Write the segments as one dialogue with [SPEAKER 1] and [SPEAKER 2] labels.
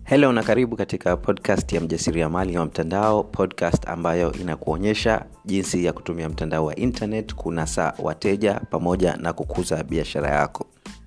[SPEAKER 1] Hello na karibu katika podcast ya mjasiriamali wa mtandao, podcast ambayo inakuonyesha jinsi ya kutumia mtandao wa internet kunasa wateja pamoja na kukuza biashara yako.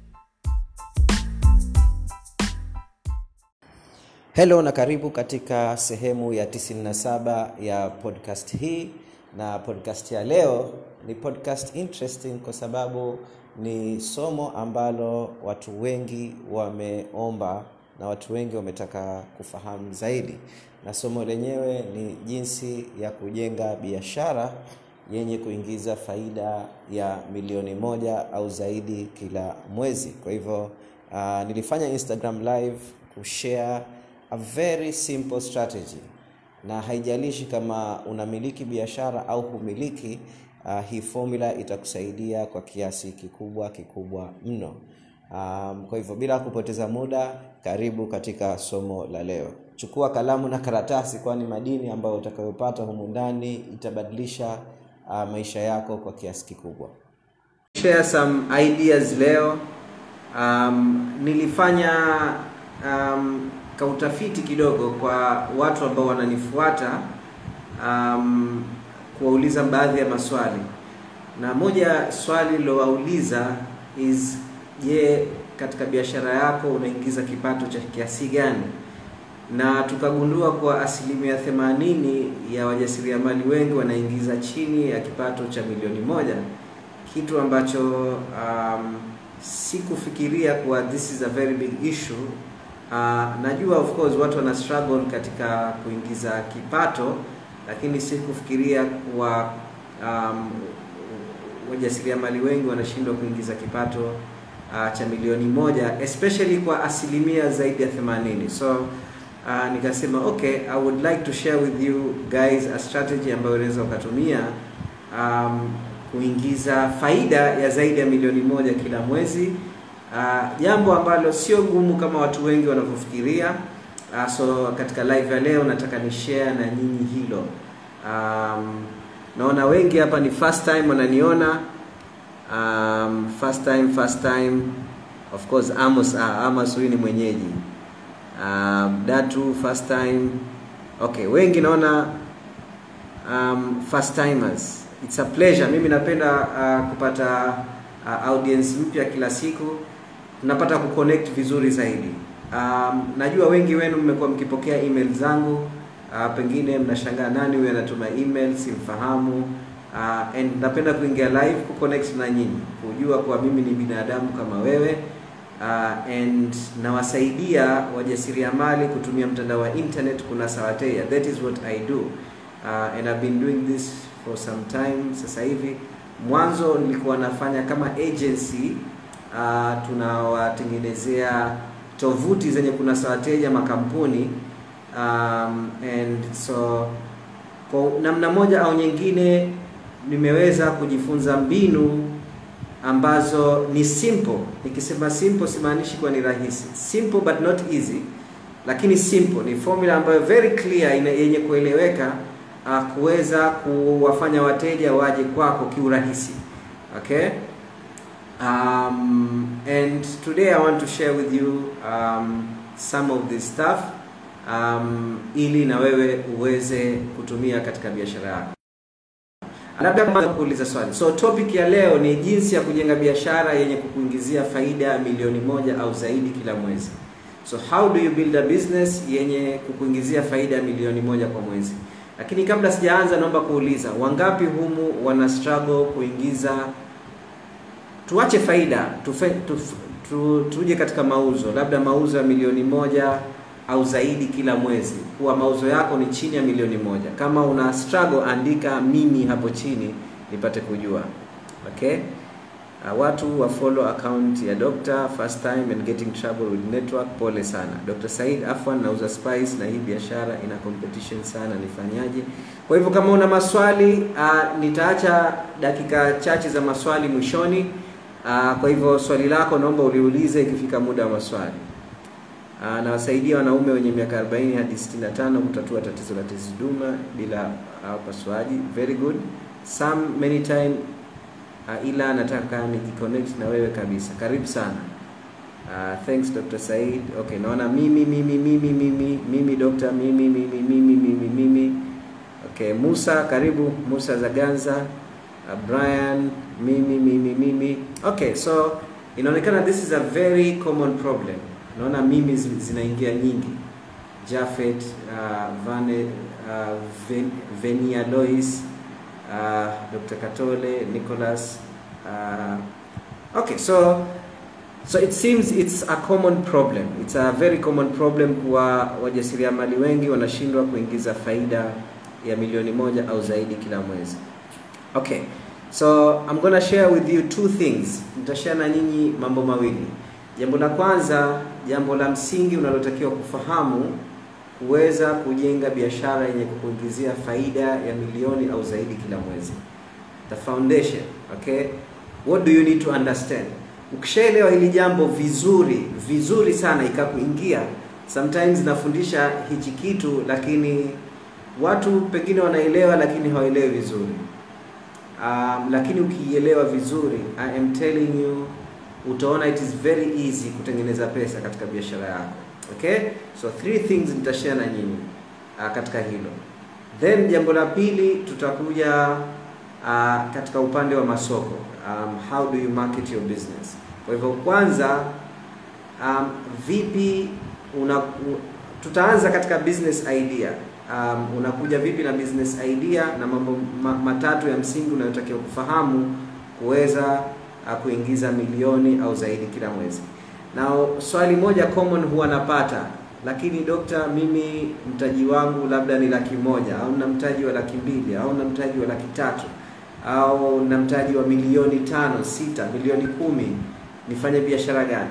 [SPEAKER 1] Hello na karibu katika sehemu ya 97 ya podcast hii, na podcast ya leo ni podcast interesting kwa sababu ni somo ambalo watu wengi wameomba na watu wengi wametaka kufahamu zaidi, na somo lenyewe ni jinsi ya kujenga biashara yenye kuingiza faida ya milioni moja au zaidi kila mwezi. Kwa hivyo uh, nilifanya Instagram live kushare a very simple strategy, na haijalishi kama unamiliki biashara au humiliki. Uh, hii formula itakusaidia kwa kiasi kikubwa kikubwa mno. Um, kwa hivyo bila kupoteza muda, karibu katika somo la leo. Chukua kalamu na karatasi, kwani madini ambayo utakayopata humu ndani itabadilisha uh, maisha yako kwa kiasi kikubwa. Share some ideas leo. Um, nilifanya um, kautafiti kidogo kwa watu ambao wananifuata um, kuwauliza baadhi ya maswali, na moja swali lilowauliza is je, katika biashara yako unaingiza kipato cha kiasi gani? Na tukagundua kuwa asilimia themanini ya wajasiriamali wengi wanaingiza chini ya kipato cha milioni moja, kitu ambacho um, sikufikiria kuwa this is a very big issue. Uh, najua of course watu wana struggle katika kuingiza kipato, lakini sikufikiria kuwa um, wajasiriamali wengi wanashindwa kuingiza kipato uh, cha milioni moja especially kwa asilimia zaidi ya 80. So uh, nikasema okay, I would like to share with you guys a strategy ambayo unaweza ukatumia um, kuingiza faida ya zaidi ya milioni moja kila mwezi. Uh, jambo ambalo sio gumu kama watu wengi wanavyofikiria. Uh, so katika live ya leo nataka ni share na nyinyi hilo. Um, naona wengi hapa ni first time wananiona. Um, first time first time of course Amos ah, Amos huyu ni mwenyeji. Um, Datu first time. Okay, wengi naona um, first timers. It's a pleasure. Mimi napenda uh, kupata uh, audience mpya kila siku. Tunapata kuconnect vizuri zaidi. Um, najua wengi wenu mmekuwa mkipokea email zangu. Uh, pengine mnashangaa nani huyu anatuma email, simfahamu. Uh, and napenda kuingia live kuconnect na nyinyi, kujua kuwa mimi ni binadamu kama wewe. Uh, and nawasaidia wajasiriamali kutumia mtandao wa internet kunasa wateja. That is what I do. Uh, and I've been doing this for some time. Sasa hivi mwanzo nilikuwa nafanya kama agency uh, tunawatengenezea tovuti zenye kunasa wateja makampuni um, and so kwa namna moja au nyingine nimeweza kujifunza mbinu ambazo ni simple. Nikisema simple simaanishi kuwa ni rahisi, simple but not easy, lakini simple ni formula ambayo very clear, ina yenye kueleweka uh, kuweza kuwafanya wateja waje kwako kiurahisi. Okay, um, and today I want to share with you um, some of this stuff um, ili na wewe uweze kutumia katika biashara yako. Labda kwanza kuuliza swali. So topic ya leo ni jinsi ya kujenga biashara yenye kukuingizia faida milioni moja au zaidi kila mwezi. So how do you build a business yenye kukuingizia faida milioni moja kwa mwezi? Lakini kabla sijaanza, naomba kuuliza wangapi humu wana struggle kuingiza, tuache faida tufe, tuf, tu, tuje katika mauzo, labda mauzo ya milioni moja au zaidi kila mwezi, kuwa mauzo yako ni chini ya milioni moja. Kama una struggle, andika mimi hapo chini nipate kujua. Okay? Uh, watu wa follow account ya Dr. First time and getting trouble with network, pole sana. Dr. Said Afwan, nauza spice na hii biashara ina competition sana, nifanyaje? Kwa hivyo kama una maswali uh, nitaacha dakika chache za maswali mwishoni. Uh, kwa hivyo swali lako naomba uliulize ikifika muda wa maswali. Uh, nawasaidia wanaume wenye miaka 40 hadi 65 kutatua tatizo la tezi dume bila upasuaji. Uh, very good. Some many time uh, ila nataka nijiconnect na wewe kabisa. Karibu sana. Uh, thanks Dr. Said. Okay, naona mimi mimi mimi mimi mimi Dr. mimi mimi mimi mimi mimi. Okay, Musa karibu Musa Zaganza. Uh, Brian mimi mimi mimi. Okay, so inaonekana this is a very common problem. Naona mimi zi- zinaingia nyingi. Jafet, uh, Vane, uh, Ven, Venia Lois, uh, Dr. Katole, Nicholas. Uh, okay, so so it seems it's a common problem. It's a very common problem kwa wajasiriamali wengi wanashindwa kuingiza faida ya milioni moja au zaidi kila mwezi. Okay. So I'm gonna share with you two things. Nitashare na nyinyi mambo mawili. Jambo la kwanza, jambo la msingi unalotakiwa kufahamu kuweza kujenga biashara yenye kukuingizia faida ya milioni au zaidi kila mwezi. The foundation, okay? What do you need to understand? Ukishaelewa hili jambo vizuri, vizuri sana ikakuingia. Sometimes nafundisha hichi kitu lakini watu pengine wanaelewa lakini hawaelewi vizuri. Um, lakini ukiielewa vizuri, I am telling you utaona it is very easy kutengeneza pesa katika biashara yako. Okay? So three things nitashare na nyinyi uh, katika hilo. Then jambo la pili tutakuja uh, katika upande wa masoko. Um, how do you market your business? Kwa hivyo kwanza um, vipi una, u, tutaanza katika business idea. Um, unakuja vipi na business idea na mambo ma, matatu ya msingi unayotakiwa kufahamu kuweza uh, kuingiza milioni au zaidi kila mwezi. Na swali moja common huwa napata, lakini dokta, mimi mtaji wangu labda ni laki moja au na mtaji wa laki mbili au na mtaji wa laki tatu au na mtaji wa milioni tano, sita, milioni kumi, nifanye biashara gani?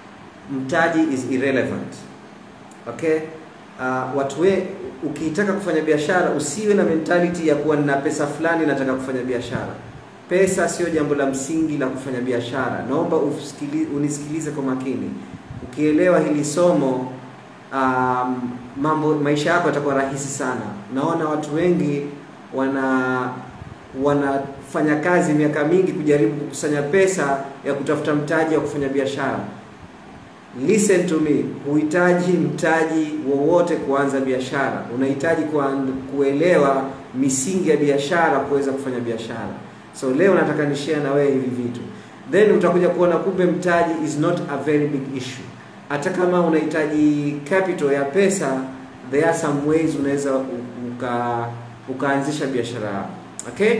[SPEAKER 1] Mtaji is irrelevant. Okay? Uh, watu we ukitaka kufanya biashara usiwe na mentality ya kuwa nina pesa fulani nataka kufanya biashara. Pesa sio jambo la msingi la kufanya biashara. Naomba usikili, unisikilize kwa makini. Ukielewa hili somo um, mambo maisha yako yatakuwa rahisi sana. Naona watu wengi wana wanafanya kazi miaka mingi kujaribu kukusanya pesa ya kutafuta mtaji wa kufanya biashara. Listen to me, huhitaji mtaji wowote kuanza biashara. Unahitaji kuelewa misingi ya biashara kuweza kufanya biashara. So leo nataka ni share na wewe hivi vitu, then utakuja kuona kumbe mtaji is not a very big issue. Hata kama unahitaji capital ya pesa, there are some ways unaweza uka ukaanzisha biashara yako. Okay,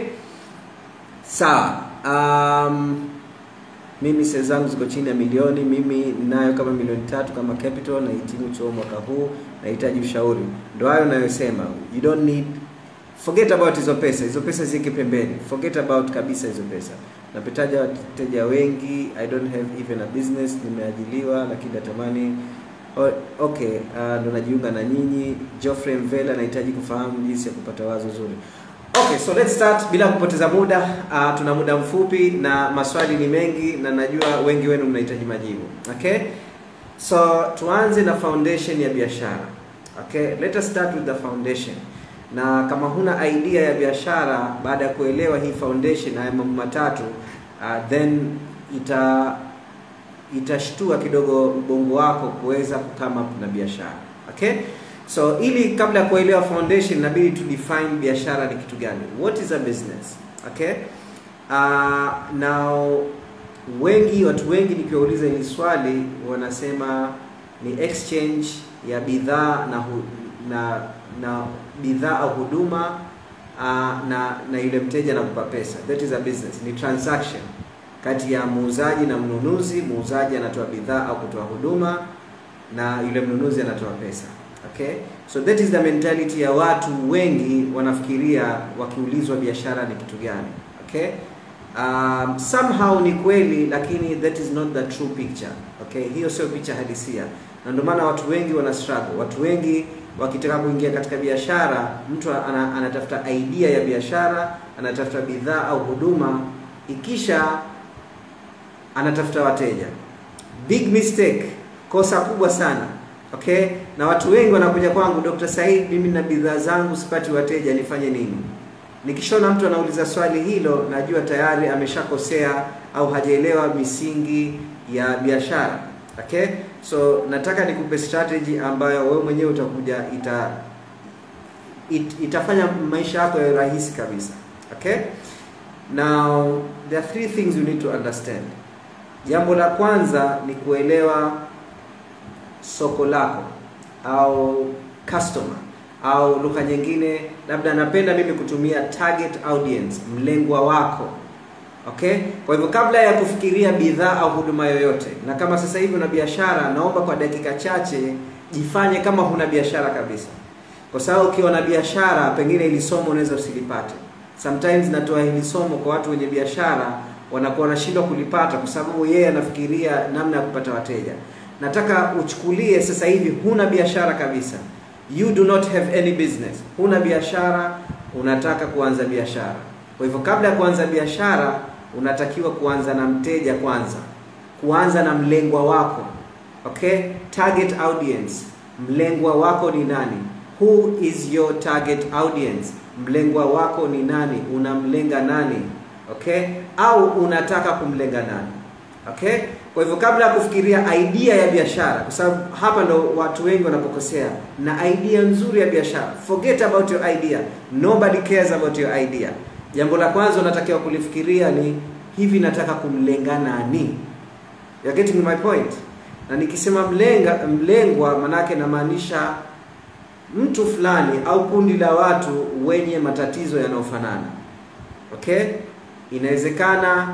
[SPEAKER 1] sawa. Um, mimi sales zangu ziko chini ya milioni. Mimi ninayo kama milioni tatu kama capital, nahitimu chuo mwaka huu, nahitaji ushauri. Ndio hayo ninayosema, you don't need forget about hizo pesa, hizo pesa ziweke pembeni, forget about kabisa hizo pesa. Napetaja wateja wengi, I don't have even a business, nimeajiliwa lakini natamani okay, uh, ndo najiunga na nyinyi. Geoffrey Mvela, nahitaji kufahamu jinsi ya kupata wazo zuri. Okay, so let's start bila kupoteza muda. Uh, tuna muda mfupi na maswali ni mengi na najua wengi wenu mnahitaji majibu. Okay? So tuanze na foundation ya biashara. Okay? Let us start with the foundation. Na kama huna idea ya biashara baada ya kuelewa hii foundation haya mambo matatu, uh, then ita itashtua kidogo ubongo wako kuweza kukama up na biashara. Okay? So ili kabla ya kuelewa foundation inabidi tu define biashara ni kitu gani. What is a business? Okay? Uh, now wengi watu wengi nikiwauliza hili swali wanasema ni exchange ya bidhaa na hu, na na bidhaa au huduma uh, na na yule mteja anakupa pesa. That is a business. Ni transaction kati ya muuzaji na mnunuzi. Muuzaji anatoa bidhaa au kutoa huduma na yule mnunuzi anatoa pesa. Okay? So that is the mentality ya watu wengi wanafikiria wakiulizwa biashara ni kitu gani. Okay? Um, somehow ni kweli lakini that is not the true picture. Okay? Hiyo sio picha halisia. Na ndio maana watu wengi wana struggle. Watu wengi wakitaka kuingia katika biashara, mtu ana, anatafuta idea ya biashara, anatafuta bidhaa au huduma, ikisha anatafuta wateja. Big mistake, kosa kubwa sana. Okay? Na watu wengi wanakuja kwangu, Dr. Said, mimi na bidhaa zangu sipati wateja, nifanye nini? Nikishaona mtu anauliza swali hilo, najua tayari ameshakosea au hajaelewa misingi ya biashara. okay so nataka nikupe strategy ambayo wewe mwenyewe utakuja ita it, itafanya maisha yako yawe rahisi kabisa okay now there are three things you need to understand jambo la kwanza ni kuelewa soko lako au customer au lugha nyingine labda napenda mimi kutumia target audience mlengwa wako okay kwa hivyo kabla ya kufikiria bidhaa au huduma yoyote na kama sasa hivi una biashara naomba kwa dakika chache jifanye kama huna biashara kabisa kwa sababu ukiwa na biashara pengine ili somo unaweza usilipate sometimes natoa hili somo kwa watu wenye biashara wanakuwa wanashindwa kulipata kwa sababu yeye anafikiria namna ya kupata wateja nataka uchukulie sasa hivi huna biashara kabisa you do not have any business huna biashara unataka kuanza biashara kwa hivyo kabla ya kuanza biashara unatakiwa kuanza na mteja kwanza kuanza na mlengwa wako okay target audience mlengwa wako ni nani who is your target audience mlengwa wako ni nani unamlenga nani okay au unataka kumlenga nani okay kwa hivyo kabla ya kufikiria idea ya biashara kwa sababu hapa ndo watu wengi wanapokosea na idea nzuri ya biashara forget about your idea nobody cares about your idea jambo la kwanza unatakiwa kulifikiria ni hivi nataka kumlenga nani You're getting my point na nikisema mlenga mlengwa manake namaanisha mtu fulani au kundi la watu wenye matatizo yanayofanana okay inawezekana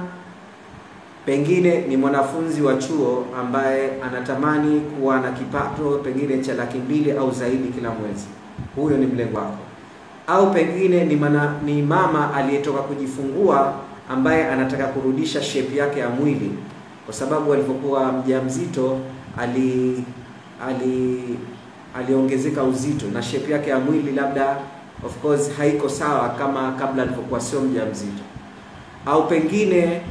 [SPEAKER 1] pengine ni mwanafunzi wa chuo ambaye anatamani kuwa na kipato pengine cha laki mbili au zaidi kila mwezi huyo ni mlengo wako au pengine ni, mana, ni mama aliyetoka kujifungua ambaye anataka kurudisha shape yake ya mwili kwa sababu alipokuwa mjamzito ali ali aliongezeka uzito na shape yake ya mwili labda of course haiko sawa kama kabla alipokuwa sio mjamzito au pengine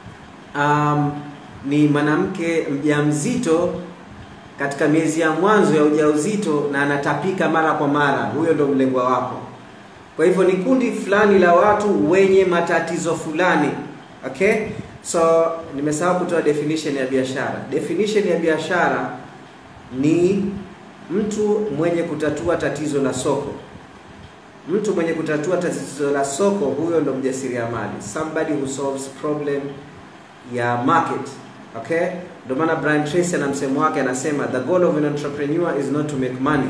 [SPEAKER 1] um, ni mwanamke mjamzito katika miezi ya mwanzo ya ujauzito na anatapika mara kwa mara huyo ndo mlengwa wako kwa hivyo ni kundi fulani la watu wenye matatizo fulani okay so nimesahau kutoa definition ya biashara definition ya biashara ni mtu mwenye kutatua tatizo la soko mtu mwenye kutatua tatizo la soko huyo ndo mjasiriamali somebody who solves problem ya market okay ndio maana Brian Tracy ana msemo wake anasema the goal of an entrepreneur is not to make money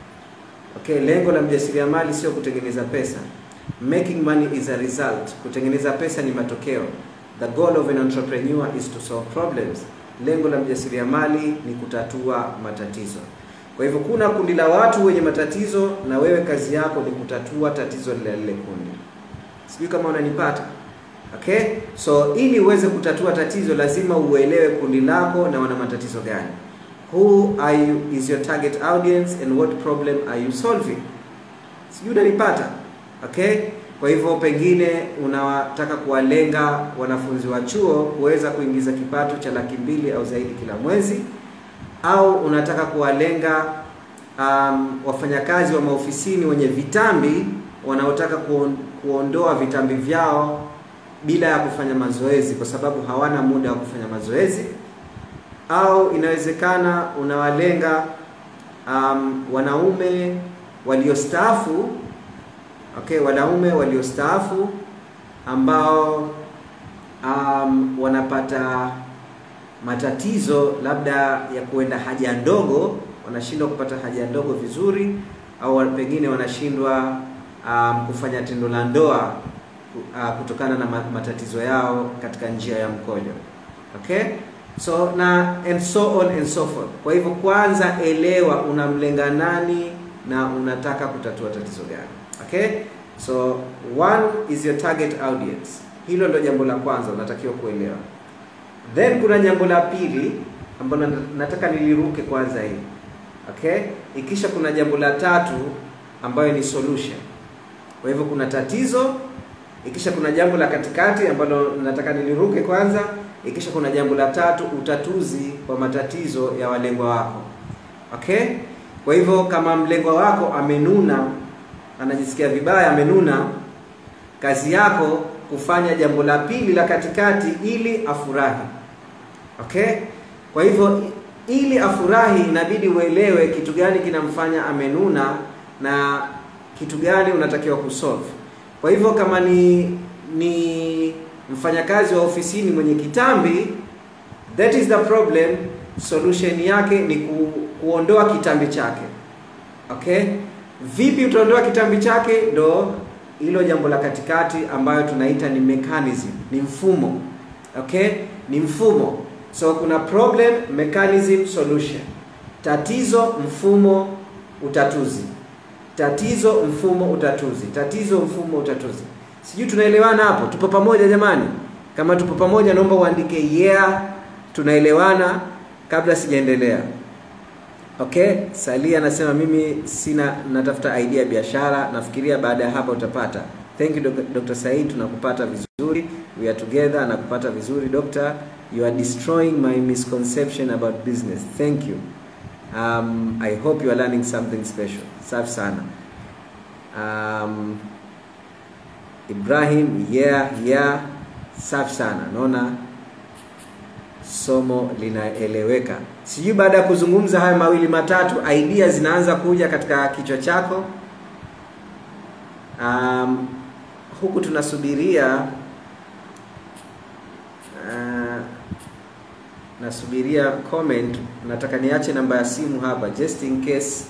[SPEAKER 1] okay lengo la mjasiriamali sio kutengeneza pesa making money is a result kutengeneza pesa ni matokeo the goal of an entrepreneur is to solve problems lengo la mjasiriamali ni kutatua matatizo kwa hivyo kuna kundi la watu wenye matatizo na wewe kazi yako ni kutatua tatizo lile lile kundi sijui kama unanipata okay so ili uweze kutatua tatizo lazima uelewe kundi lako na wana matatizo gani who are you is your target audience and what problem are you solving sijui unanipata okay kwa hivyo pengine unataka kuwalenga wanafunzi wa chuo kuweza kuingiza kipato cha laki mbili au zaidi kila mwezi au unataka kuwalenga um, wafanyakazi wa maofisini wenye vitambi wanaotaka kuon, kuondoa vitambi vyao bila ya kufanya mazoezi kwa sababu hawana muda wa kufanya mazoezi au inawezekana unawalenga um, wanaume waliostaafu okay wanaume waliostaafu ambao um, wanapata matatizo labda ya kuenda haja ndogo wanashindwa kupata haja ndogo vizuri au pengine wanashindwa um, kufanya tendo la ndoa uh, kutokana na matatizo yao katika njia ya mkojo okay so na and so on and so forth kwa hivyo kwanza elewa unamlenga nani na unataka kutatua tatizo gani okay so one is your target audience hilo ndo jambo la kwanza unatakiwa kuelewa then kuna jambo la pili ambalo nataka niliruke kwanza hii okay ikisha kuna jambo la tatu ambayo ni solution kwa hivyo kuna tatizo ikisha kuna jambo la katikati ambalo nataka niliruke kwanza ikisha kuna jambo la tatu utatuzi wa matatizo ya walengwa wako okay kwa hivyo kama mlengwa wako amenuna anajisikia vibaya amenuna kazi yako kufanya jambo la pili la katikati ili afurahi okay kwa hivyo ili afurahi inabidi uelewe kitu gani kinamfanya amenuna na kitu gani unatakiwa kusolve kwa hivyo kama ni ni mfanyakazi wa ofisini mwenye kitambi that is the problem solution yake ni ku, kuondoa kitambi chake okay vipi utaondoa kitambi chake ndo hilo jambo la katikati ambayo tunaita ni mechanism ni mfumo okay ni mfumo so kuna problem mechanism solution tatizo mfumo utatuzi tatizo mfumo utatuzi tatizo mfumo utatuzi sijui tunaelewana hapo tupo pamoja jamani kama tupo pamoja naomba uandike yeah tunaelewana kabla sijaendelea okay salia anasema mimi sina natafuta idea ya biashara nafikiria baada ya hapa utapata thank you Dok- dr said tunakupata vizuri we are together nakupata vizuri doctor you are destroying my misconception about business thank you um, i hope you are learning something special safi sana um, ibrahim yeah yeah safi sana naona somo linaeleweka sijui baada ya kuzungumza haya mawili matatu idea zinaanza kuja katika kichwa chako um, huku tunasubiria uh, nasubiria comment nataka niache namba ya simu hapa just in case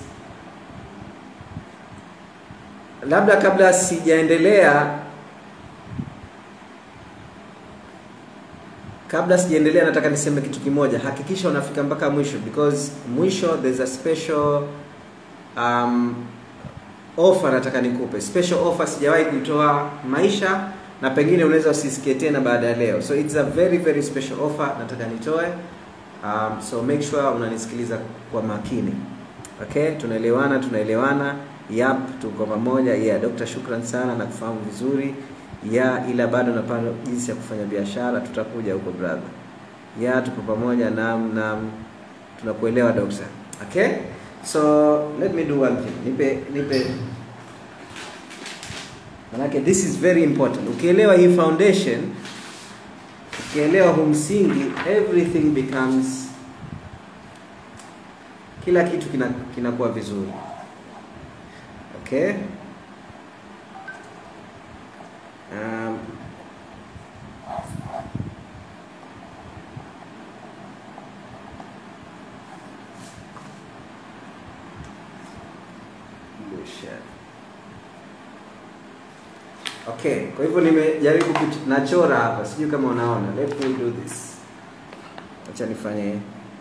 [SPEAKER 1] labda kabla sijaendelea kabla sijaendelea nataka niseme kitu kimoja hakikisha unafika mpaka mwisho because mwisho there's a special um, offer nataka nikupe special offer sijawahi kuitoa maisha na pengine unaweza usisikie tena baada ya leo so it's a very very special offer nataka nitoe um, so make sure unanisikiliza kwa makini okay tunaelewana tunaelewana yap tuko pamoja yeah dokta shukran sana na kufahamu vizuri ya ila bado napanga jinsi ya kufanya biashara tutakuja huko brother ya tupo pamoja nam nam tunakuelewa dokta okay so let me do one thing nipe nipe manake this is very important ukielewa hii foundation ukielewa huu msingi everything becomes kila kitu kina kinakuwa vizuri okay um, Bullshit. okay kwa hivyo nimejaribu kuch- nachora hapa sijui kama unaona let me do this acha nifanye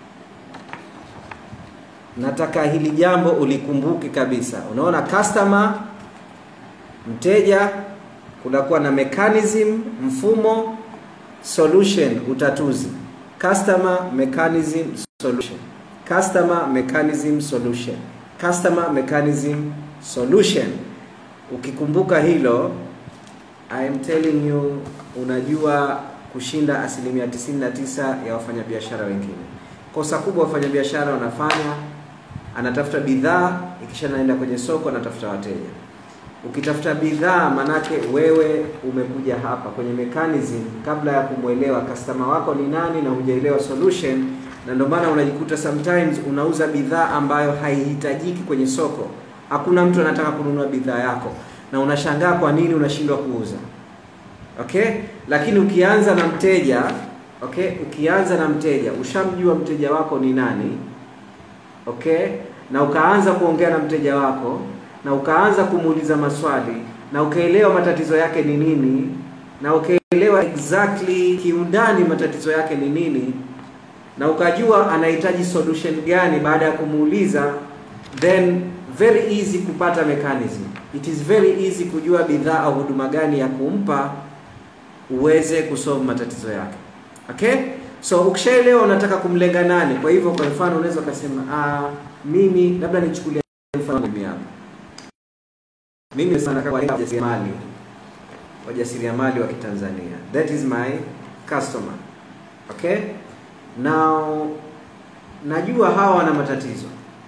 [SPEAKER 1] nataka hili jambo ulikumbuke kabisa unaona customer mteja kunakuwa na mechanism mfumo solution utatuzi customer mechanism solution customer mechanism solution customer mechanism solution ukikumbuka hilo I am telling you unajua kushinda asilimia 99 ya wafanyabiashara wengine kosa kubwa wafanyabiashara wanafanya anatafuta bidhaa ikisha naenda kwenye soko anatafuta wateja ukitafuta bidhaa manake wewe umekuja hapa kwenye mechanism kabla ya kumwelewa customer wako ni nani na hujaelewa solution na ndio maana unajikuta sometimes unauza bidhaa ambayo haihitajiki kwenye soko hakuna mtu anataka kununua bidhaa yako na unashangaa kwa nini unashindwa kuuza okay lakini ukianza na mteja okay ukianza na mteja ushamjua mteja wako ni nani okay na ukaanza kuongea na mteja wako na ukaanza kumuuliza maswali na ukaelewa matatizo yake ni nini na ukaelewa exactly kiundani matatizo yake ni nini na ukajua anahitaji solution gani baada ya kumuuliza then very easy kupata mechanism it is very easy kujua bidhaa au huduma gani ya kumpa uweze kusolve matatizo yake okay so ukishaelewa unataka kumlenga nani kwa hivyo kwa mfano unaweza ukasema ah, mimi labda nichukulie mfano mimi hapa mimi sana kwa wajasiriamali wajasiriamali wa Kitanzania that is my customer okay now najua hawa wana matatizo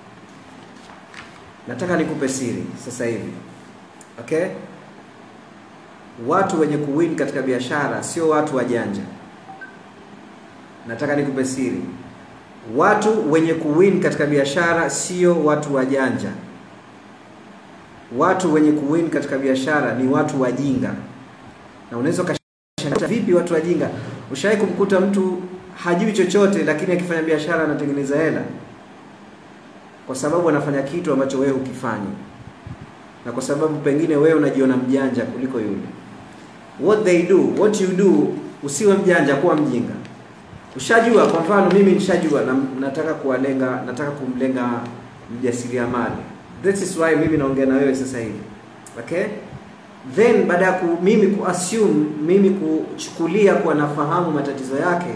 [SPEAKER 1] nataka nikupe siri sasa hivi okay watu wenye kuwin katika biashara sio watu wajanja nataka nikupe siri
[SPEAKER 2] watu wenye kuwin katika biashara sio watu wajanja watu wenye kuwin katika biashara ni watu wajinga na unaweza ukashangaa vipi watu wajinga ushawahi kumkuta mtu hajui chochote lakini akifanya biashara anatengeneza hela kwa sababu anafanya kitu ambacho wewe hukifanyi na kwa sababu pengine wewe unajiona mjanja kuliko yule what they do what you do usiwe mjanja kuwa mjinga ushajua kwa mfano mimi nishajua na nataka kuwalenga nataka kumlenga mjasiriamali this is why mimi naongea na wewe sasa hivi okay then baada ya ku, mimi kuassume mimi kuchukulia kuwa nafahamu matatizo yake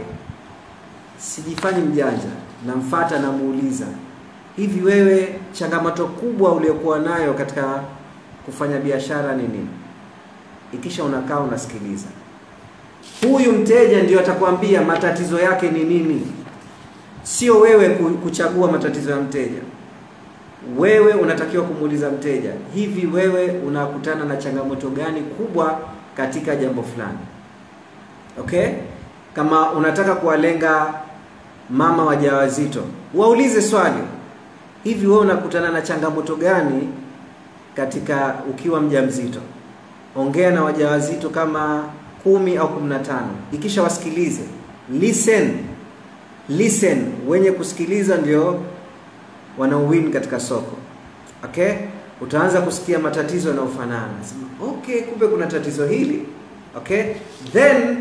[SPEAKER 2] sijifanyi mjanja namfata namuuliza hivi wewe changamoto kubwa uliokuwa nayo katika kufanya biashara ni nini ikisha unakaa unasikiliza huyu mteja ndio atakwambia matatizo yake ni nini sio wewe kuchagua matatizo ya mteja wewe unatakiwa kumuuliza mteja hivi wewe unakutana na changamoto gani kubwa katika jambo fulani okay kama unataka kuwalenga mama wajawazito waulize swali hivi wewe unakutana na changamoto gani katika ukiwa mjamzito ongea na wajawazito kama kumi au kumi na tano ikisha wasikilize listen listen wenye kusikiliza ndio wanaowin katika soko okay utaanza kusikia matatizo yanayofanana okay kumbe kuna tatizo hili okay then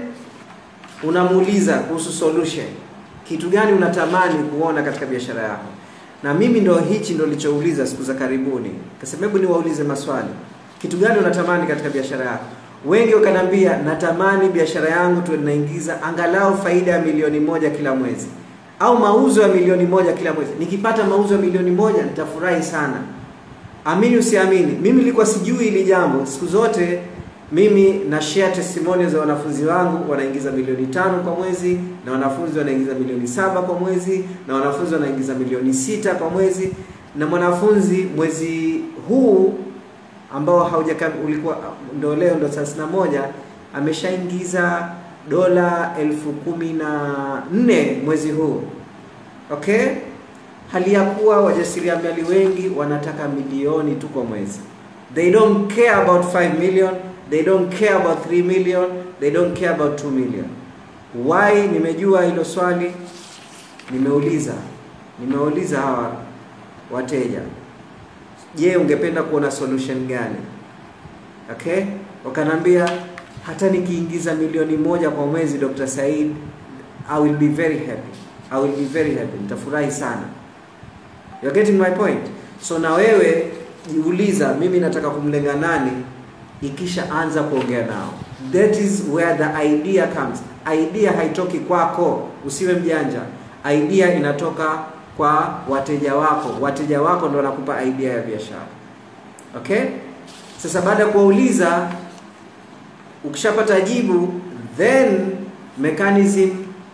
[SPEAKER 2] unamuuliza kuhusu solution kitu gani unatamani kuona katika biashara yako na mimi ndo hichi ndo nilichouliza siku za karibuni kasema hebu niwaulize maswali kitu gani unatamani katika biashara yako wengi wakaniambia natamani biashara yangu tuwe tunaingiza angalau faida ya milioni moja kila mwezi au mauzo ya milioni moja kila mwezi nikipata mauzo ya milioni moja nitafurahi sana amini usiamini mimi nilikuwa sijui hili jambo siku zote mimi na share testimonials za wanafunzi wangu wanaingiza milioni tano kwa mwezi na wanafunzi wanaingiza milioni saba kwa mwezi na wanafunzi wanaingiza milioni sita kwa mwezi na mwanafunzi mwezi huu ambao haujakam ulikuwa ndo leo ndo thelathini na moja ameshaingiza dola elfu kumi na nne mwezi huu okay hali ya kuwa wajasiriamali wengi wanataka milioni tu kwa mwezi they don't care about 5 million they don't care about 3 million they don't care about 2 million why nimejua hilo swali nimeuliza nimeuliza hawa wateja je ungependa kuona solution gani okay wakanambia hata nikiingiza milioni moja kwa mwezi Dr. Said I will be very happy I will be very happy nitafurahi sana you're getting my point so na wewe jiuliza mimi nataka kumlenga nani ikisha anza kuongea nao that is where the idea comes idea haitoki kwako usiwe mjanja idea inatoka kwa wateja wako wateja wako ndo wanakupa idea ya biashara okay sasa baada ya kuwauliza ukishapata jibu then mechanism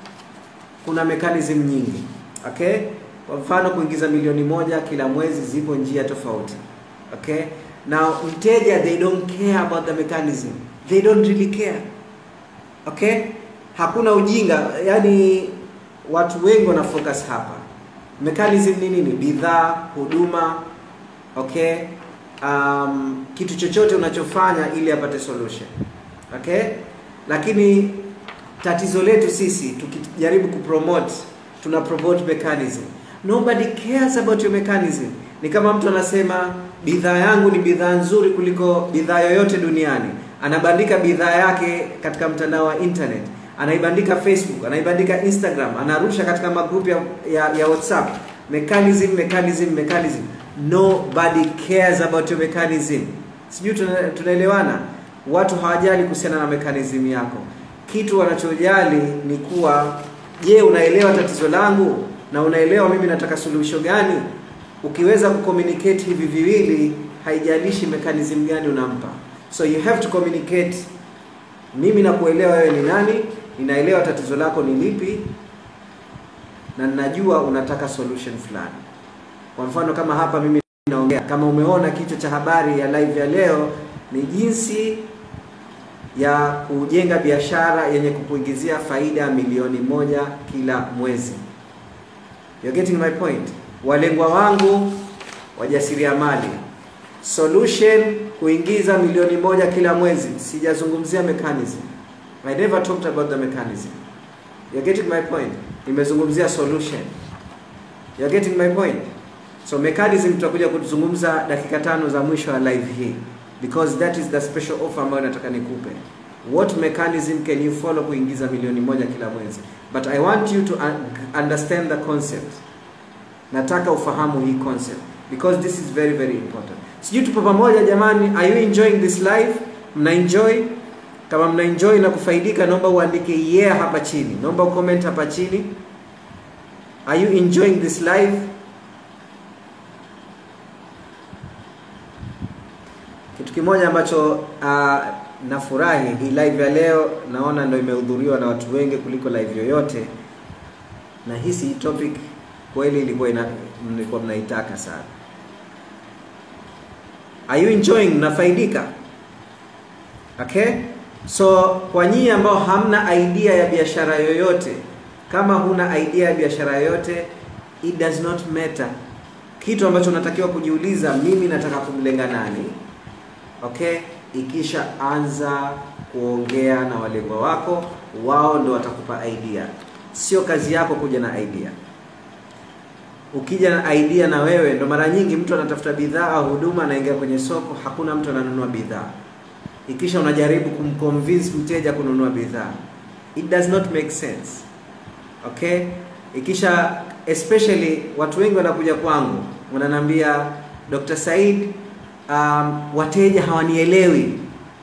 [SPEAKER 2] kuna mechanism nyingi okay kwa mfano kuingiza milioni moja kila mwezi zipo njia tofauti okay now mteja they don't care about the mechanism they don't really care okay hakuna ujinga yani watu wengi wana focus hapa mechanism ni nini bidhaa huduma okay um, kitu chochote unachofanya ili apate solution okay lakini tatizo letu sisi tukijaribu kupromote tuna promote mechanism nobody cares about your mechanism ni kama mtu anasema bidhaa yangu ni bidhaa nzuri kuliko bidhaa yoyote duniani anabandika bidhaa yake katika mtandao wa internet anaibandika facebook anaibandika instagram anarusha katika magrupu ya, ya, ya whatsapp mechanism mechanism mechanism nobody cares about your mechanism sijui tunaelewana watu hawajali kuhusiana na mechanism yako kitu wanachojali ni kuwa je unaelewa tatizo langu na unaelewa mimi nataka suluhisho gani ukiweza kucommunicate hivi viwili haijalishi mechanism gani unampa so you have to communicate mimi nakuelewa wewe ni nani ninaelewa tatizo lako ni lipi na ninajua unataka solution fulani kwa mfano kama hapa mimi naongea kama umeona kichwa cha habari ya live ya leo ni jinsi ya kujenga biashara yenye kukuingizia faida milioni moja kila mwezi You're getting my point? Walengwa wangu wajasiriamali. Solution kuingiza milioni moja kila mwezi. Sijazungumzia mechanism. I never talked about the mechanism. You're getting my point? Nimezungumzia solution. You're getting my point? So mechanism tutakuja kuzungumza dakika tano za mwisho wa live hii because that is the special offer ambayo nataka nikupe. What mechanism can you follow kuingiza milioni moja kila mwezi? But I want you to un- understand the concept. Nataka ufahamu hii concept because this is very very important. Sijui tupo pamoja jamani, are you enjoying this live? Mna enjoy? Kama mna enjoy na kufaidika, naomba uandike yeah hapa chini, naomba ucomment hapa chini. Are you enjoying this live? Kitu kimoja ambacho uh, nafurahi hii live ya leo, naona ndio imehudhuriwa na watu wengi kuliko live yoyote, na hisi hii topic kweli ilikuwa ina, mlikuwa mnaitaka sana. Are you enjoying? Mnafaidika? Okay? So kwa nyinyi ambao hamna idea ya biashara yoyote, kama huna idea ya biashara yoyote, it does not matter. Kitu ambacho unatakiwa kujiuliza, mimi nataka kumlenga nani? Okay? Ikisha anza kuongea na walengwa wako, wao ndo watakupa idea. Sio kazi yako kuja na idea. Ukija na idea na wewe, ndo mara nyingi mtu anatafuta bidhaa au huduma, anaingia kwenye soko, hakuna mtu ananunua bidhaa ikisha unajaribu kumconvince mteja kununua bidhaa it does not make sense okay ikisha especially watu wengi wanakuja kwangu wananiambia Dr. Said um, wateja hawanielewi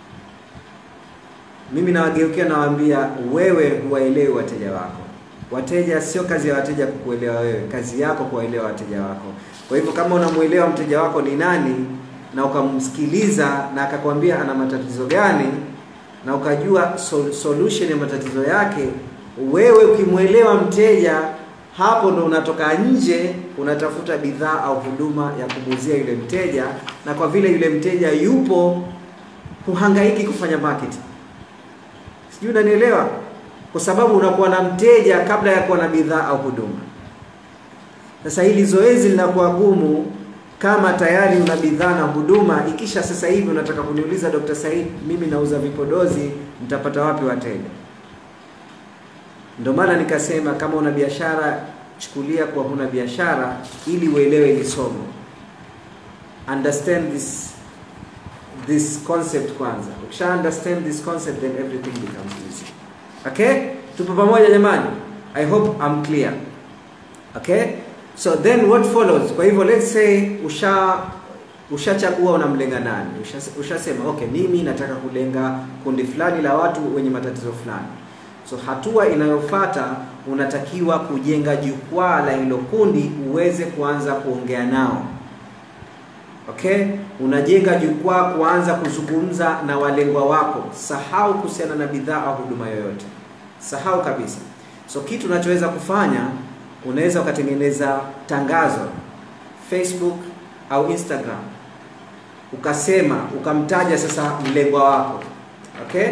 [SPEAKER 2] mimi nawageukia nawaambia wewe huwaelewi wateja wako wateja sio kazi ya wateja kukuelewa wewe kazi yako kuwaelewa wateja wako kwa hivyo kama unamuelewa mteja wako ni nani na ukamsikiliza na akakwambia ana matatizo gani na ukajua sol solution ya matatizo yake, wewe ukimwelewa mteja, hapo ndo unatoka nje unatafuta bidhaa au huduma ya kumuzia yule mteja, na kwa vile yule mteja yupo, huhangaiki kufanya marketing. Sijui unanielewa? Kwa sababu unakuwa na mteja kabla ya kuwa na bidhaa au huduma. Sasa hili zoezi linakuwa gumu kama tayari una bidhaa na huduma, ikisha sasa hivi unataka kuniuliza Dr. Said, mimi nauza vipodozi, mtapata wapi wateja? Ndio maana nikasema kama una biashara, chukulia kwa huna biashara, ili uelewe hili somo. Understand this this concept kwanza. Ukisha understand this concept, then everything becomes easy. Okay, tupo pamoja jamani? I hope I'm clear. Okay. So then what follows? Kwa hivyo let's say usha ushachagua unamlenga nani, ushasema usha okay, mimi nataka kulenga kundi fulani la watu wenye matatizo fulani. So hatua inayofuata unatakiwa kujenga jukwaa la hilo kundi uweze kuanza kuongea nao. Okay, unajenga jukwaa kuanza kuzungumza na walengwa wako. Sahau kuhusiana na bidhaa au huduma yoyote, sahau kabisa. So kitu unachoweza kufanya unaweza ukatengeneza tangazo Facebook au Instagram, ukasema ukamtaja sasa mlengwa wako. Okay,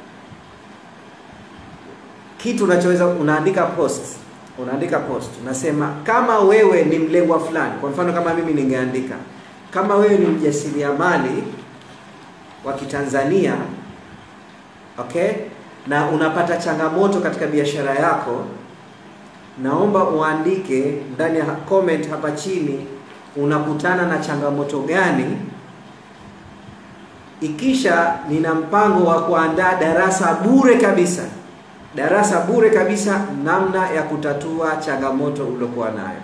[SPEAKER 2] kitu unachoweza unaandika post, unaandika post, unasema kama wewe ni mlengwa fulani. Kwa mfano kama mimi ningeandika kama wewe ni mjasiriamali wa Kitanzania, okay, na unapata changamoto katika biashara yako naomba uandike ndani ya comment hapa chini unakutana na changamoto gani. Ikisha nina mpango wa kuandaa darasa bure kabisa, darasa bure kabisa, namna ya kutatua changamoto uliokuwa nayo.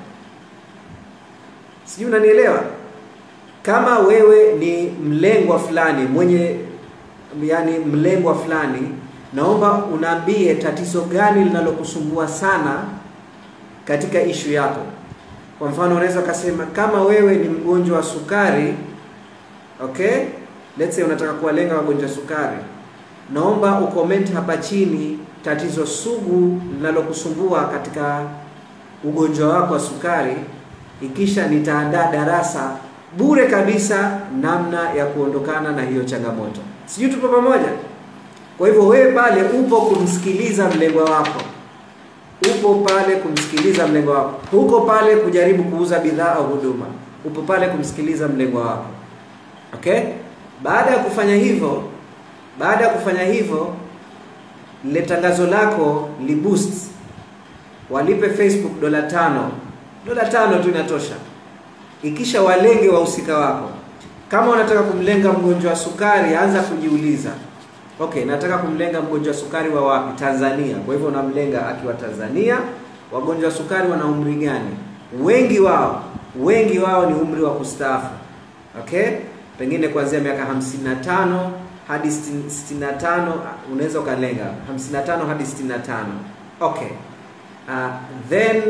[SPEAKER 2] Sijui unanielewa? Kama wewe ni mlengwa fulani mwenye, yani mlengwa fulani, naomba unaambie tatizo gani linalokusumbua sana katika ishu yako. Kwa mfano unaweza ukasema kama wewe ni mgonjwa wa sukari, okay, let's say unataka kuwalenga wagonjwa wa sukari, naomba ucomment hapa chini tatizo sugu linalokusumbua katika ugonjwa wako wa sukari, ikisha nitaandaa darasa bure kabisa namna ya kuondokana na hiyo changamoto. Sijui tupo pamoja? Kwa hivyo wewe pale upo kumsikiliza mlengwa wako, upo pale kumsikiliza mlengo wako, huko pale kujaribu kuuza bidhaa au huduma, upo pale kumsikiliza mlengo wako. Okay, baada ya kufanya hivyo, baada ya kufanya hivyo, lile tangazo lako liboost, walipe Facebook dola tano, dola tano tu inatosha, ikisha walenge wahusika wako. Kama unataka kumlenga mgonjwa wa sukari, anza kujiuliza Okay, nataka kumlenga mgonjwa wa sukari wa wapi? Tanzania. Kwa hivyo unamlenga akiwa Tanzania. Wagonjwa wa sukari wana umri gani? Wengi wao, wengi wao ni umri wa kustaafu. Okay, pengine kuanzia miaka 55 hadi 65 unaweza ukalenga 55 hadi 65. Okay, uh, then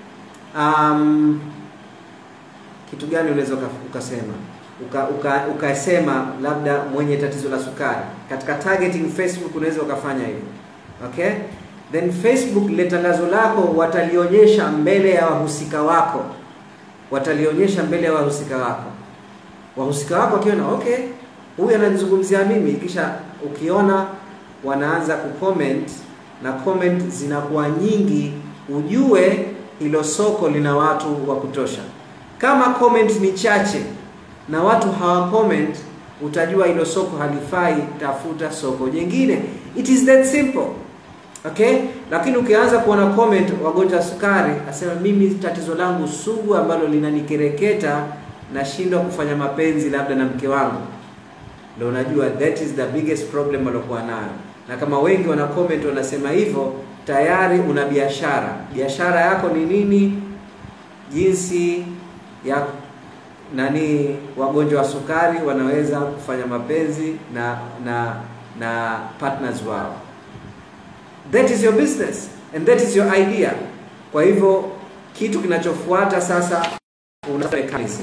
[SPEAKER 2] um, kitu gani unaweza ukasema uka, uka, ukasema labda mwenye tatizo la sukari katika targeting Facebook unaweza ukafanya hivyo okay then Facebook ile tangazo lako watalionyesha mbele ya wahusika wako watalionyesha mbele ya wahusika wako wahusika wako wakiona okay huyu ananizungumzia mimi kisha ukiona wanaanza kucomment na comment zinakuwa nyingi ujue hilo soko lina watu wa kutosha kama comment ni chache na watu hawa comment, utajua hilo soko halifai, tafuta soko jingine. It is that simple. Okay? Lakini ukianza kuona comment wagonjwa sukari, asema mimi tatizo langu sugu ambalo linanikereketa, nashindwa kufanya mapenzi labda na mke wangu, ndio unajua that is the biggest problem waliokuwa nayo. Na kama wengi wana comment wanasema hivyo, tayari una biashara. Biashara yako ni nini? Jinsi ya nani wagonjwa wa sukari wanaweza kufanya mapenzi na na na partners wao. That is your business and that is your idea. Kwa hivyo kitu kinachofuata sasa, una mechanism.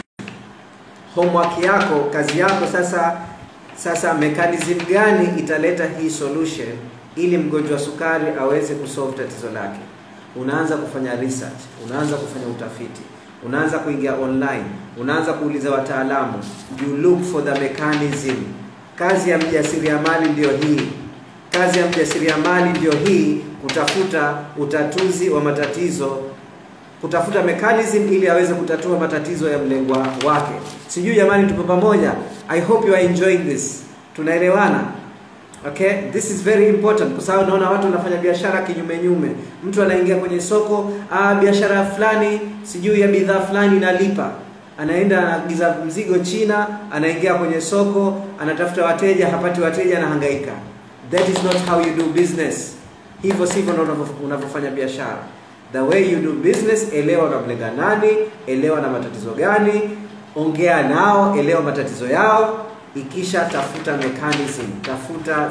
[SPEAKER 2] Homework yako, kazi yako sasa, sasa mechanism gani italeta hii solution ili mgonjwa wa sukari aweze kusolve tatizo lake? Unaanza kufanya research, unaanza kufanya utafiti unaanza kuingia online, unaanza kuuliza wataalamu, you look for the mechanism. Kazi ya mjasiriamali ndiyo hii, kazi ya mjasiriamali ndiyo hii, kutafuta utatuzi wa matatizo, kutafuta mechanism ili aweze kutatua matatizo ya mlengwa wake. Sijui jamani, tupo pamoja? I hope you are enjoying this. Tunaelewana? Okay, this is very important kwa sababu naona watu wanafanya biashara kinyume nyume. Mtu anaingia kwenye soko, ah, biashara fulani sijui ya bidhaa fulani inalipa, anaenda anaagiza mzigo China, anaingia kwenye soko, anatafuta wateja, hapati wateja, anahangaika. That is not how you do business. Hivyo sivyo ndio unavyofanya biashara. The way you do business, elewa unamlenga nani, elewa na matatizo gani, ongea nao, elewa matatizo yao, ikisha tafuta mechanism, tafuta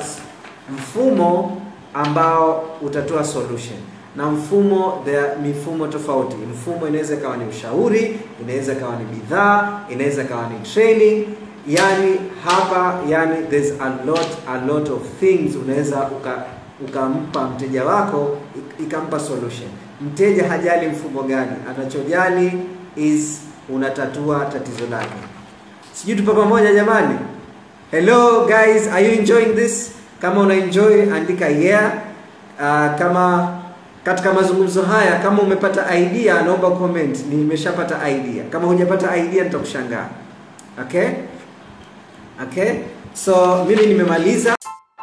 [SPEAKER 2] mfumo ambao utatoa solution na mfumo the mifumo tofauti. Mfumo inaweza ikawa ni ushauri, inaweza ikawa ni bidhaa, inaweza ikawa ni training. Yani hapa, yani there's a lot a lot of things unaweza uka ukampa mteja wako ikampa solution. Mteja hajali mfumo gani, anachojali is unatatua tatizo lake. Sijui tupo pamoja jamani? Hello guys, are you enjoying this? Kama una enjoy andika yeah. Uh, kama katika mazungumzo haya kama umepata idea naomba comment, nimeshapata idea. Kama hujapata idea nitakushangaa. Okay? Okay? So mimi nimemaliza.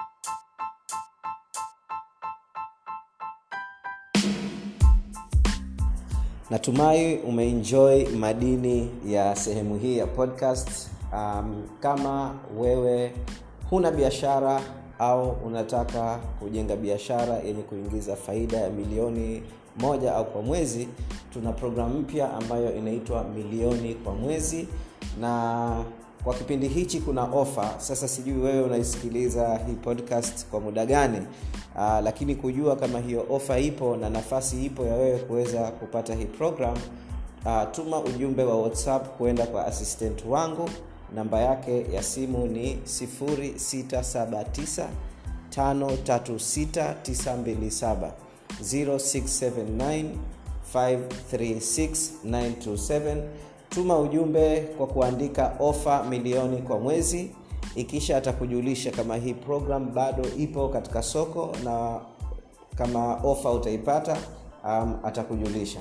[SPEAKER 1] Natumai umeenjoy madini ya sehemu hii ya podcast. Um, kama wewe huna biashara au unataka kujenga biashara yenye kuingiza faida ya milioni moja au kwa mwezi, tuna programu mpya ambayo inaitwa milioni kwa mwezi, na kwa kipindi hichi kuna ofa. Sasa sijui wewe unaisikiliza hii podcast kwa muda gani, uh, lakini kujua kama hiyo ofa ipo na nafasi ipo ya wewe kuweza kupata hii program, uh, tuma ujumbe wa WhatsApp kwenda kwa assistant wangu namba yake ya simu ni 0679 536927 0679 536927 tuma ujumbe kwa kuandika ofa milioni kwa mwezi ikisha atakujulisha kama hii program bado ipo katika soko na kama ofa utaipata um, atakujulisha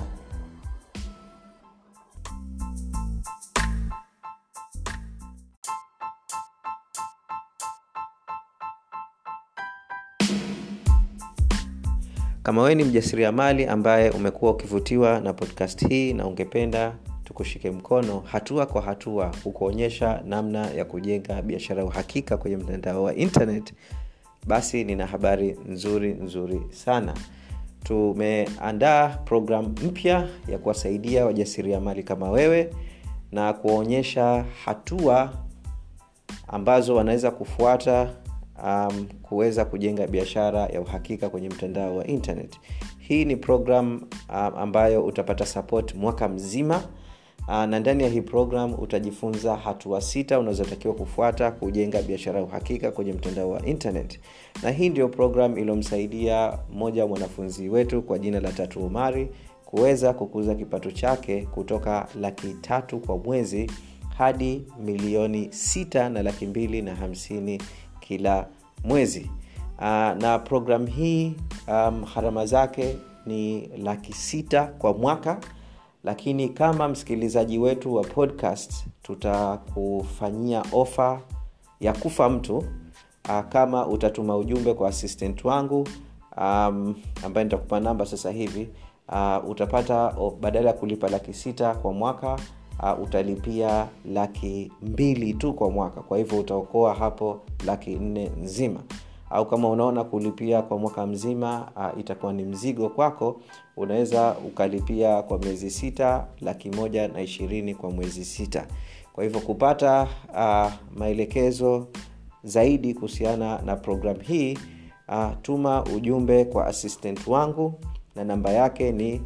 [SPEAKER 1] kama wewe ni mjasiriamali ambaye umekuwa ukivutiwa na podcast hii na ungependa tukushike mkono hatua kwa hatua kukuonyesha namna ya kujenga biashara ya uhakika kwenye mtandao wa internet basi nina habari nzuri nzuri sana tumeandaa programu mpya ya kuwasaidia wajasiriamali kama wewe na kuwaonyesha hatua ambazo wanaweza kufuata um, kuweza kujenga biashara ya uhakika kwenye mtandao wa internet hii ni program um, ambayo utapata support mwaka mzima uh, na ndani ya hii program utajifunza hatua sita unazotakiwa kufuata kujenga biashara ya uhakika kwenye mtandao wa internet na hii ndio program iliyomsaidia mmoja wa mwanafunzi wetu kwa jina la tatu umari kuweza kukuza kipato chake kutoka laki tatu kwa mwezi hadi milioni sita na laki mbili na hamsini kila mwezi uh, na program hii um, harama zake ni laki sita kwa mwaka lakini kama msikilizaji wetu wa podcast tutakufanyia ofa ya kufa mtu uh, kama utatuma ujumbe kwa assistant wangu um, ambaye nitakupa namba sasa hivi uh, utapata oh, badala ya kulipa laki sita kwa mwaka uh, utalipia laki mbili tu kwa mwaka kwa hivyo utaokoa hapo laki nne nzima au kama unaona kulipia kwa mwaka mzima uh, itakuwa ni mzigo kwako unaweza ukalipia kwa miezi sita laki moja na ishirini kwa mwezi sita kwa hivyo kupata uh, maelekezo zaidi kuhusiana na program hii uh, tuma ujumbe kwa assistant wangu na namba yake ni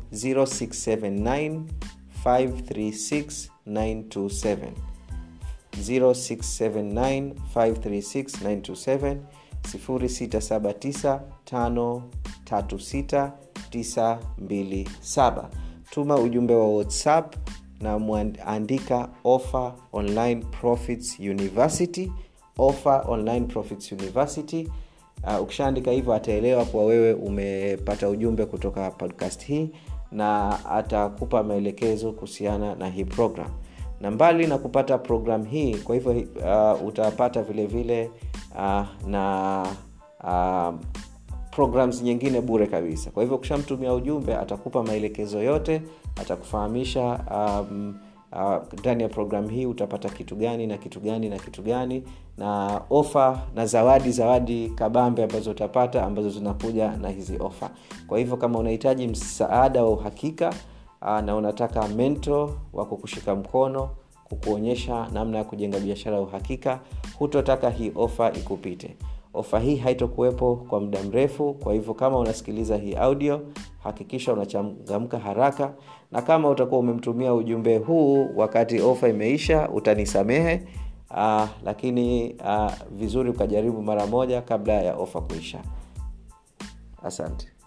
[SPEAKER 1] 0679 536 927 0679 536 927 0679536927 tuma ujumbe wa whatsapp na mwandika offer online profits university offer online profits university uh, ukishaandika hivyo ataelewa kuwa wewe umepata ujumbe kutoka podcast hii na atakupa maelekezo kuhusiana na hii program na mbali na kupata program hii kwa hivyo uh, utapata vile vile uh, na uh, programs nyingine bure kabisa kwa hivyo ukishamtumia ujumbe atakupa maelekezo yote atakufahamisha um, ndani uh, ya programu hii utapata kitu gani na kitu gani na kitu gani na ofa na zawadi zawadi kabambe ambazo utapata ambazo zinakuja na hizi ofa kwa hivyo kama unahitaji msaada wa uhakika uh, na unataka mento wa kukushika mkono kukuonyesha namna ya kujenga biashara ya uhakika hutotaka hii ofa ikupite ofa hii haitokuwepo kwa muda mrefu kwa hivyo kama unasikiliza hii audio hakikisha unachangamka haraka na kama utakuwa umemtumia ujumbe huu wakati ofa imeisha utanisamehe uh, lakini uh, vizuri ukajaribu mara moja kabla ya ofa kuisha asante